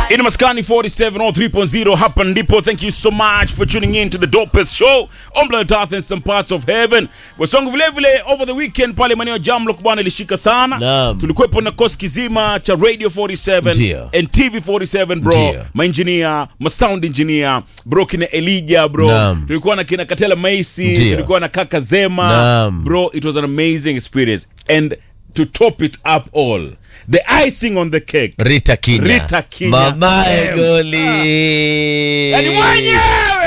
In Maskani 47 or 3.0 hapa ndipo. Thank you so much for tuning in to the dopest show on planet Earth and some parts of heaven. Wasongo vile vile over the weekend pale maeneo ya Jamlock bwana ilishika sana. Naam. Tulikuwepo na kosi kizima cha Radio 47 Ndio. and TV 47 bro. Ndio. Maengineer, ma sound engineer, bro kina Elijah bro. Naam. Tulikuwa na kina Katela Macy, Ndio. tulikuwa na Kaka Zema. Naam. Bro, it was an amazing experience and to top it up all, the icing on the cake. Rita Kinya. Rita Kinya. Mamae Damn. goli. Yaani mwenyewe